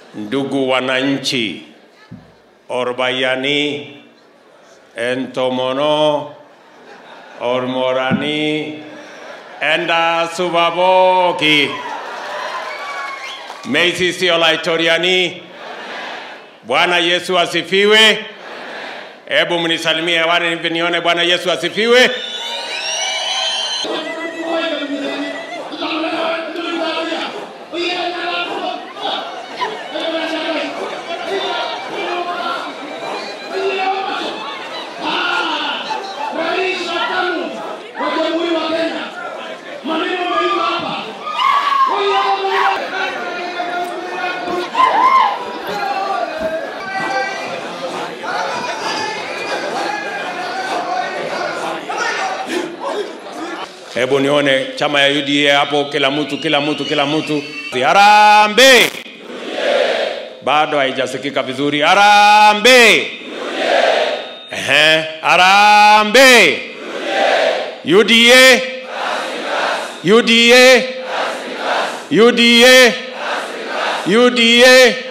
Ndugu wananchi, Orbayani, Entomono, Ormorani, Enda Subaboki, Meisisi Olaitoriani, Bwana Yesu asifiwe. Hebu mnisalimie hewani hivi nione Bwana Yesu asifiwe. Rais wa tano wa Jamhuri wa Kenya. Maneno muhimu hapa. Hebu nione chama ya UDA hapo, kila mtu, kila mtu, kila mtu. Harambee! Bado haijasikika vizuri. Harambee! Ehe, harambee! UDA! UDA! UDA! UDA!